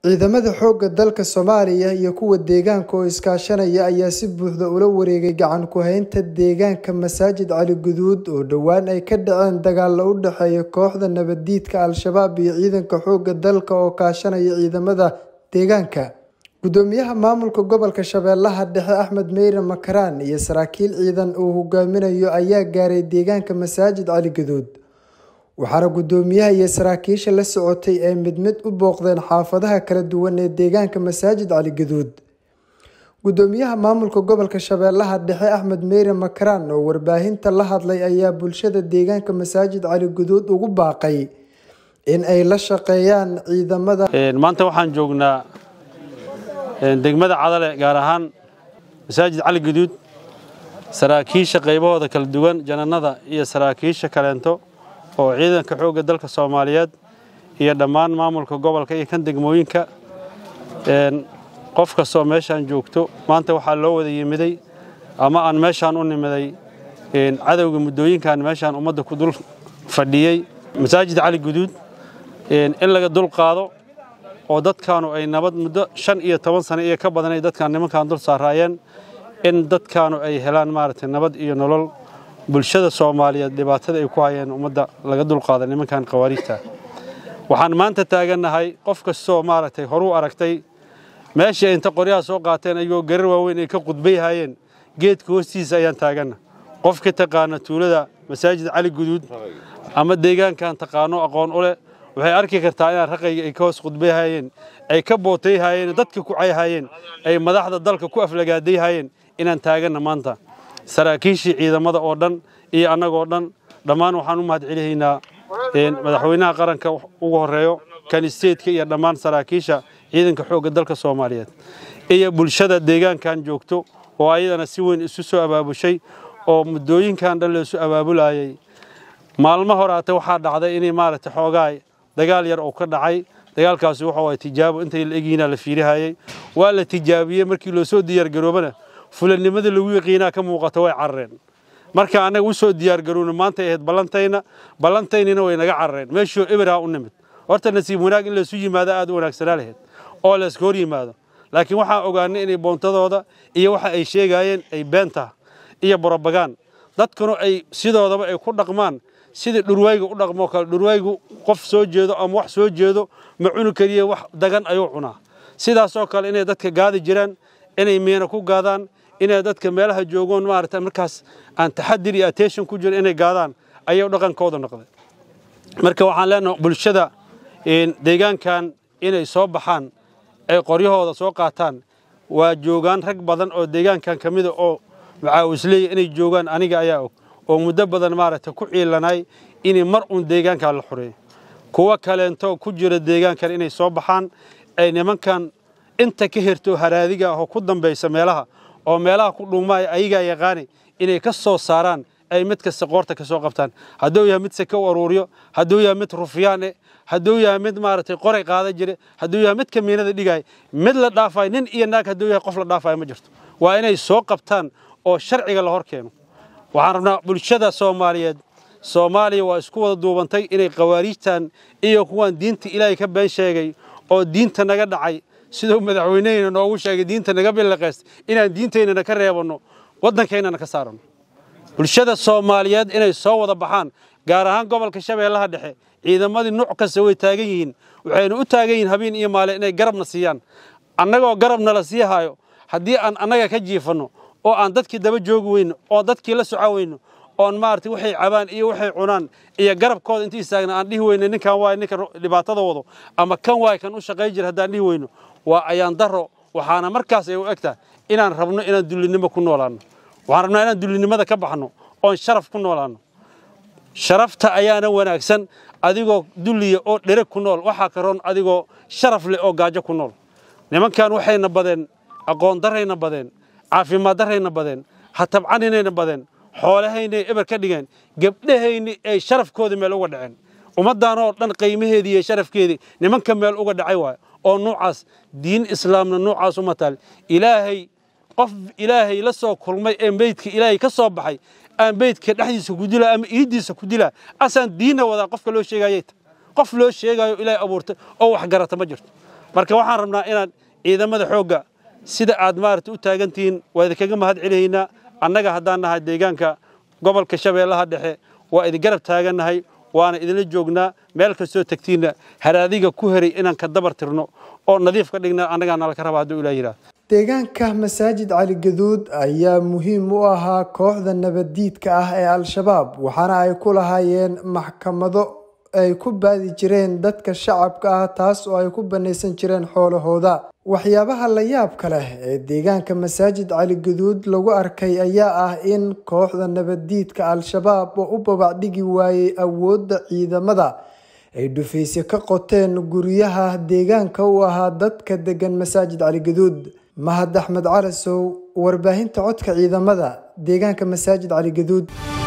Ciidamada xoogga dalka Soomaaliya iyo kuwa deegaanka oo iskaashanaya ayaa si buuxda ula wareegay gacan ku haynta deegaanka Masaajid Cali Guduud oo dhowaan ay ka dhaceen dagaallo u dhexeeya kooxda nabadiidka Al-shabaab iyo ciidanka xoogga dalka oo kaashanaya ciidamada deegaanka. Gudoomiyaha maamulka gobolka Shabeellaha Dhexe Axmed Meyre Makaraan iyo saraakiil ciidan uu hogaaminayo ayaa gaaray deegaanka Masaajid Cali Guduud. waxaana gudoomiyaha iyo saraakiisha la socotay ay mid mid u booqdeen xaafadaha kala duwan ee deegaanka Masaajid Cali Guduud. Gudoomiyaha maamulka gobolka Shabeellaha Dhexe Axmed Meyre Makaraan oo warbaahinta la hadlay ayaa bulshada deegaanka Masaajid Cali Guduud ugu baaqay in ay la shaqeeyaan ciidamada. maanta waxaan joognaa degmada cadale gaar ahaan masaajid cali guduud saraakiisha qaybahooda kala duwan jananada iyo saraakiisha kaleento oo ciidanka xoogga dalka soomaaliyeed iyo dhammaan maamulka gobolka iyo kan degmooyinka qof kastoo meeshaan joogto maanta waxaa loo wada yimiday ama aan meeshaan u nimiday cadowga muddooyinkan meeshaan ummadda ku dul fadhiyey masaajid cali guduud in laga dul qaado oo dadkaanu ay nabad muddo shan iyo toban sano iyo ka badan ay dadkaan nimankan dul saaraayeen in dadkaanu ay helaan maaragtay nabad iyo nolol bulshada soomaaliyeed dhibaatada ay ku hayeen ummadda laga dulqaada nimankan khawaariijta waxaan maanta taagannahay qof kastoo maaragtay horuu aragtay meeshii ay inta qoryaha soo qaateen ayagoo garar waaweyn ay ka qudbay hayeen geedka hoostiisa ayaan taaganna qofka taqaana tuulada masaajid cali guduud ama deegaankan taqaano aqoon u leh waxay arki kartaa inaan raqayga ay ka hoos qudbay hayeen ay ka bootay hayeen dadka ku cay hayeen ay madaxda dalka ku aflagaaday hayeen inaan taaganna maanta saraakiishii ciidamada oo dhan iyo annagoo dhan dhammaan waxaan u mahad celihaynaa madaxweynaha qaranka ugu horeeyo kan isteedka iyo dhammaan saraakiisha ciidanka xoogga dalka soomaaliyeed iyo bulshada deegaankan joogto oo ayadana si weyn isu soo abaabushay oo muddooyinkan dhan laisu abaabulayay maalmo horaate waxaa dhacday inay maaragtay xoogaa dagaal yar oo ka dhacay dagaalkaasi wuxuu ahay tijaabo intay la egyihiinaa la fiirihayay waa la tijaabiyey markii loo soo diyaargaroobana fulanimadii lagu yaqiinaa ka muuqata way carareen marka annaga u soo diyaargarowna maantay ahayd ballantayna ballantaynina way naga carareen meeshoo eberaa u nimid horta nasiib wanaag in laysu yimaado aad u wanaagsanaa lahayd oo layska hor yimaado laakiin waxaan ogaanay inay boontadooda iyo waxa ay sheegaayeen ay beenta iyo borobagaan dadkuna ay sidoodaba ay ku dhaqmaan sidii dhurwayga u dhaqmoo kale dhurwaygu qof soo jeedo ama wax soo jeedo ma cuni kariye wax dagan ayuu cunaa sidaasoo kale inay dadka gaadi jiraan inay miina ku gaadaan inay dadka meelaha joogoon maaragtay markaas aan taxadir iyo attention ku jiro inay gaadaan ayuu dhaqankooda noqday marka waxaan leenahay bulshada deegaankan inay soo baxaan ay qoryahooda soo qaataan waa joogaan rag badan oo deegaankan ka mida oo macaawisleeya inay joogaan aniga ayaa og oo muddo badan maaragtay ku ciilanay inay mar uun deegaankan la xureeyo kuwo kaleento ku jira deegaankan inay soo baxaan ay nimankan inta ka herto haraadiga ah oo ku dambaysa meelaha oo meelaha ku dhuumaaya ayagaa yaqaani inay ka soo saaraan ay mid kasta qoorta ka soo qabtaan hadduu yahay mid seke u aruuriyo hadduu yahay mid rufyaan eh hadduu yahay mid maaragtay qoray qaada jire hadduu yahay mid kamiinada dhigaay mid la dhaafayo nin iyo naag hadduu yahay qof la dhaafayo ma jirto waa inay soo qabtaan oo sharciga la hor keeno waxaan rabnaa bulshada soomaaliyeed soomaaliya waa isku wada duubantay inay khawaariijtan iyo kuwaan diinta ilaahay ka been sheegay oo diinta naga dhacay siduu madaxweyneheyna noogu sheegay diinta naga billaqayst inaan diintaynana ka reebanno waddankaynana ka saaranno bulshada soomaaliyeed inay soo wada baxaan gaar ahaan gobolka shabeellaha dhexe ciidamadii nuuc kasta way taagan yihiin waxayna u taagan yihiin habeen iyo maale inay garabna siiyaan annagoo garabna la sii hayo haddii aan annaga ka jiifanno oo aan dadkii daba joogi weyno oo dadkii la soco weyno oon maaragtay waxay cabaan iyo waxay cunaan iyo garabkooda intii istaagna aan dhihi weyno ninkan waay ninka dhibaatada wado ama kan waay kan u shaqay jira haddaan dhihi weyno waa ayaan daro waxaana markaas ay u egtaa inaan rabno inaan dullinimo ku noolaanno waxaan rabnaa inaan dullinimada ka baxno oon sharaf ku noolaanno sharafta ayaana wanaagsan adigoo dulliya oo dhereg ku nool waxaa ka roon adigoo sharaf leh oo gaajo ku nool nimankan waxayna badeen aqoon darayna badeen caafimaad darayna badeen hatabcaninayna badeen xoolahaynay eber ka dhigeen gebdhahayni ay sharafkooda meel uga dhaceen ummaddaanoo dhan qiimaheedii iyo sharafkeedii nimanka meel uga dhacay waayo oo nuucaas diin islaamna nuucaas uma taal ilaahay qof ilaahay la soo kulmay ee meydka ilaahay ka soo baxay aan beydka dhexdiisa ku dilaa ama iiddiisa ku dilaa asaan diinna wadaa qofka loo sheegayay qof loo sheegayo ilaahay abuurtay oo wax garata ma jirto marka waxaan rabnaa inaad ciidamada xoogga sida aad maarata u taagantihiin waa idinkaga mahad celihaynaa annaga haddaan nahay deegaanka gobolka shabeellaha dhexe waa idin garab taagannahay waana idinla joognaa meel kastoo tagtiinna haraadiga ku heray inaan ka dabar tirno oo nadiif ka dhigna annagaa nalaka raba hadduu ilaa yidhaah deegaanka masaajid cali gaduud ayaa muhiim u ahaa kooxda nabaddiidka ah ee al-shabaab waxaana ay ku lahaayeen maxkamado ay ku baadi jireen dadka shacabka ah taas oo ay ku banaysan jireen xoolahooda waxyaabaha la yaabka leh ee deegaanka masaajid cali gaduud lagu arkay ayaa ah in kooxda nabaddiidka al-shabaab oo u babacdhigi waayey awoodda ciidamada ay dhufayse ka qoteen guryaha deegaanka u ahaa dadka degan masaajid cali gaduud mahad axmed calasow warbaahinta codka ciidamada deegaanka masaajid cali gaduud